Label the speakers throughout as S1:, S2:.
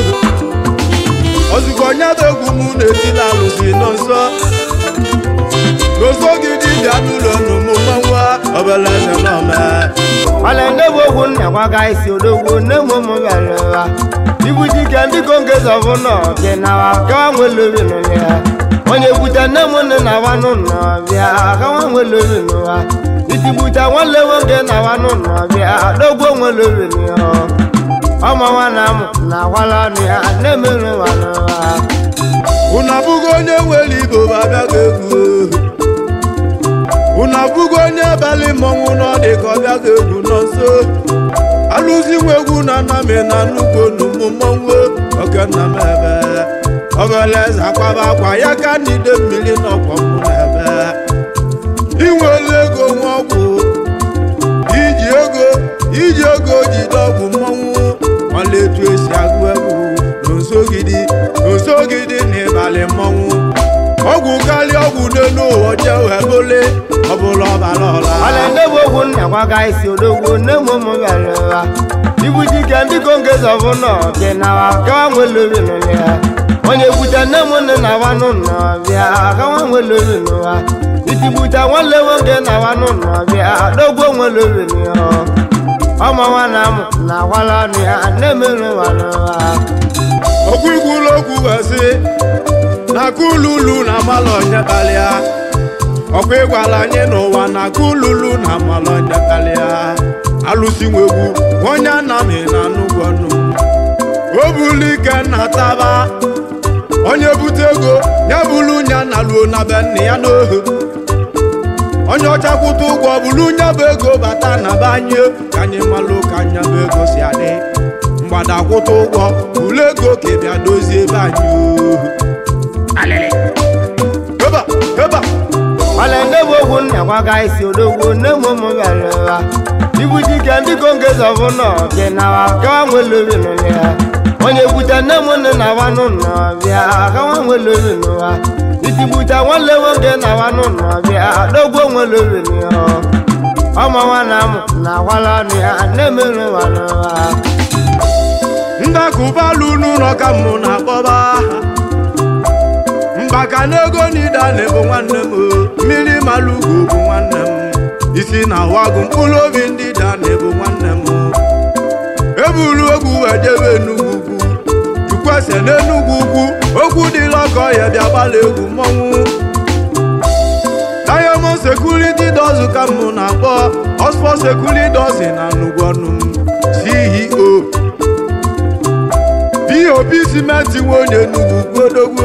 S1: ozugbo onye bụ egwu m na-etila alụsị nọ nso n'oso gị dibịa n'ụlọ n'ụmụ mmanwụ ọbala eze n'ọma
S2: ọla ndị bụ okwu nna gwaga isi odogwu nne m ụmụ bịara ụwa ibu dike ndị konge zọbụ nọ bịa nawa kawa nwelobi n'ụlọ ya onye bute nne m nne na wanụ nọ bịa kawa nwelobi n'ụwa itigbute nwanne nwoke na wanụ nọ bịa dogwo nwelobi n'ụwa ọmụ nwa na amụ na akwala ọnụ ya nne m nwa n'ụwa
S1: unu abụghị onye nwere ibo bụ abịaghị egwu unu abụghị onye abalị mmọnwụ nọ dị ka ọ bịaghị egwu nọ nso alụzi nwa egwu na nna m na nnukwu onumụ mmọnwụ oke nna m ebe ọbala eze akwaba akwa ya ka n'ide mmiri n'ọkwa mụ na ebe inwere ego nwa ọgwụ iji ego iji ego jide ọgwụ mmọnwụ ọla etu esi agụ egwu n'osogidi n'osogidi n'ịbalị mmọnwụ ọgwụ karịa ọgwụ n'elu ụwa jee wee bụle ọbụla ọbara ọla
S2: ọla ndị bụ okwu nna gwaga isi odogwu nne m ụmụ bịara ụwa ibu dike ndị konge zọbụ nọ bịa nawa kawa nwelobi n'ụlọ ya onye bute nne m nne na wanụ nọ bịa kawa nwelobi n'ụwa itigbute nwanne nwoke na wanụ nọ bịa dogwo nwelobi n'ụwa ọmụ nwa na amụ na akwala ọnụ ya nne m nwa n'ụwa
S1: okwu ikwulu okwu wee sị na kululu na amalụ onye karịa ọkwa ịgwala anyị n'ụwa na kululu na amalụ onye karịa alụsi nwegwu onye anamị na nnukwu ọnụ o bulu ike nna taba onye bute ego ya bulu nya na luo na be nne ya n'ohu onye ọcha kwụta ụgwọ bulu nya bụ ego bata na be anyị ka anyị malụ ka nya bụ ego si adị mgbada kwụta ụgwọ bulu ego ka ị bịa dozie ebe anyị ohu heba heba
S2: ọla ndị bụ okwu nna gwaga isi odogwu nne m ụmụ bịara ụwa ibu dike ndị konge zọbụ nọ bịa nawa kawa nwelobi n'ụlọ ya onye bute nne m nne na wanụ nọ bịa kawa nwelobi n'ụwa itigbute nwanne nwoke na wanụ nọ bịa dogwo nwelobi n'ụwa ọmụ nwa na amụ na akwala ọnụ ya nne m nwa n'ụwa
S1: ndakụbalụ n'ụlọ ka mụ na-akpọba mgbaka n'ego n'idane bụ nwanne m o. mmiri malụgo bụ nwanne m isi na wagụ mkpụrụ obi ndị dane bụ nwanne m o. ebulu egwu wee jebe enugwu ugwu jukwese n'enugwu ugwu okwu dịla ọkọ ya bịa gbala egwu mmọnwụ diamond security dozen ka mụ na-akpọ oxford security dozen na nnukwu ọnụ m ceo pop simenti nwe onye enugwu gbodogbo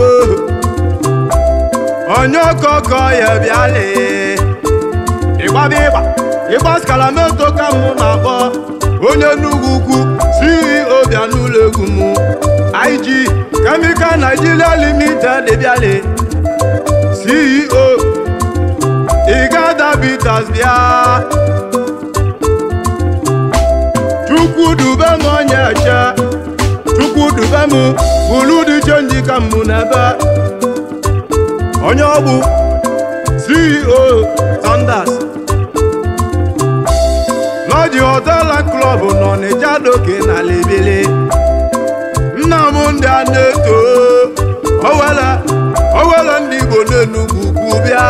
S1: onye ọkọkọ ya bịala ịgbaba ịgba ịgba skalameto ka mụ na-akpọ onye nnukwu ukwu ceo bịa n'ụlọ egwu m ig chemical nigeria limited bịala ceo igada bitas bịa chukwu dube m onye eche chukwu dube m bụrụ dị chenji ka mụ n'ebe onye ọgbụ ceo sanders lọji hotela klọb nọ n'ịja doke na lebele nna m ndị a na-eto owele owele ndị igbo n'enugwu ukwu bịa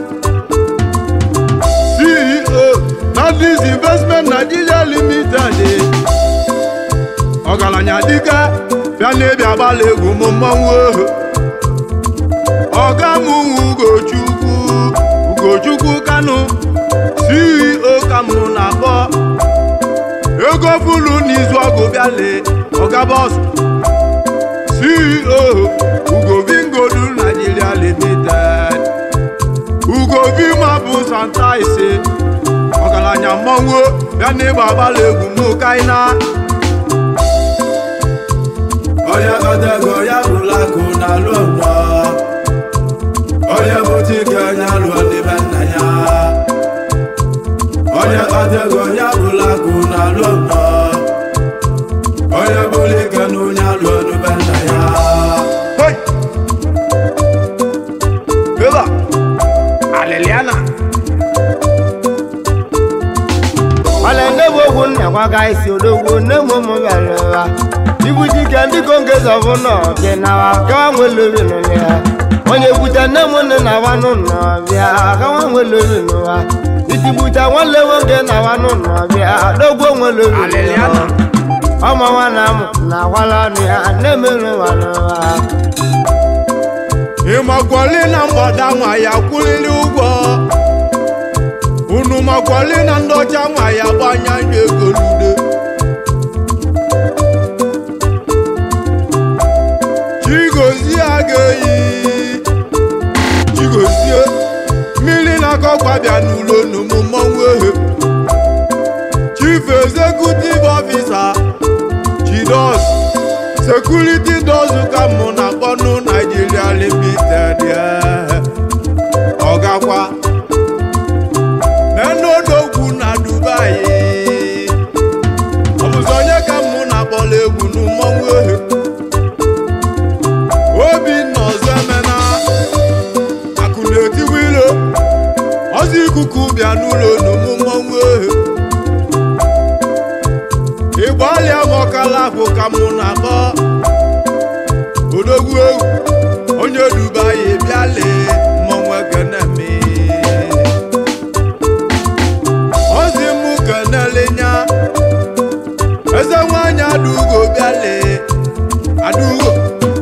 S1: ceo nordis investment nigeria limited ọgaranya dike bịa n'ebi agbala egwu m mmọnwụ ohu ọga m ugochukwu ugochukwu kanu ceo ka mụ na-akpọ ego fulu n'izu ọgụ bịale ọga bọsụ ceo ugovingodu nigeria limited ugovima bụ santa ise ọgaranya mmọnwụ bịa n'ịgba agbala egwu m kaina onye kọtago ya bụla akụ na alụ nnọọ onye bụta ike onye alụọ n'ime nna ya onye kọtago ya bụla akụ na alụ nnọọ onye bụla ike na onye alụọ n'ime nna ya Eba, Aleliana.
S2: ọla ndị bụ okwu nna gwaga isi odogwu nne m ụmụ bịara ụwa ibu dike ndị kongezi ọbụla ọbịa nawa kawa nwelobi n'ụlọ ya onye bute nne m nne na awa n'ụlọ ọbịa kawa nwelobi n'ụwa itigbute nwanne nwoke na awa n'ụlọ ọbịa dogbo nwelobi
S1: Aliliana.
S2: ọma nwa na amụ na akwala ọnụ ya na-emerụ nwa n'ụwa
S1: ịmakwali na mgbada nwa ya kwụlili ụgwọ unu makwali na ndị ọcha nwa ya gbanya anya ego n'ude chigozie aga-eyi chigozie mmiri na-akọkwa bịa n'ụlọ n'ụmụ mmọnwụ ehe chief executive officer chidos security does ka mụ na kpọnụ Nigeria limited ọgakwa menodogwu na Dubai ọ bụzi onye ka mụ na akpọla egwu n'ụmọnwụ ehe Obinna ọzọ emena akụ na-etiwa ilo ọzọ ikuku bịa n'ụlọ n'ụmụ mmọnwụ ehe ịgbalịa m ọkala bụ ka mụ na-akpọ odogwu egwu onye Dubai bịa lee mmọnwụ ekeneme ozi m kenelinya eze nwanyị adaugo bịa lee adaugo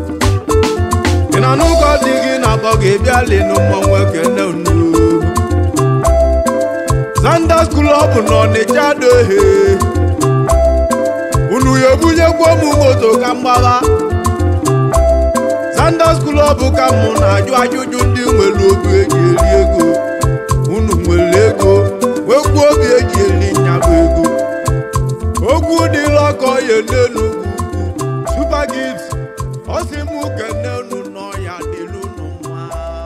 S1: ị na n'ụkọ dị gị na-akpọ gị bịa lee na mmọnwụ ekene unu Zanders Club n'Ọnịcha dohe unu ya ebunyekwa m moto ka mgbagha Zanders Club ka mụ na-ajụ ajụjụ ndị nwere obi eji eri ego unu nwere ego nwekwuo obi eji eri nyabụ ego okwu dịla ọkọ ya n'enugwu Super Gift ọ sị m kene unu n'ọya dịlu unu mma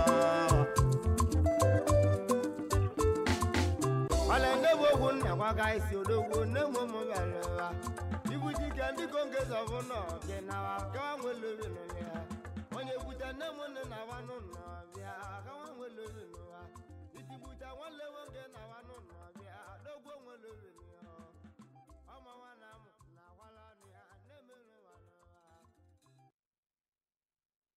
S2: Wale ndebo ogun na kwaga isi odogwu nne m ụmụ bịara ibu dike ndị kongezi ọbụla ọbịa nawa kawa nwelobi n'ụlọ ya onye bute nne m nne na awa n'ụlọ ọbịa kawa nwelobi n'ụwa itigbute nwanne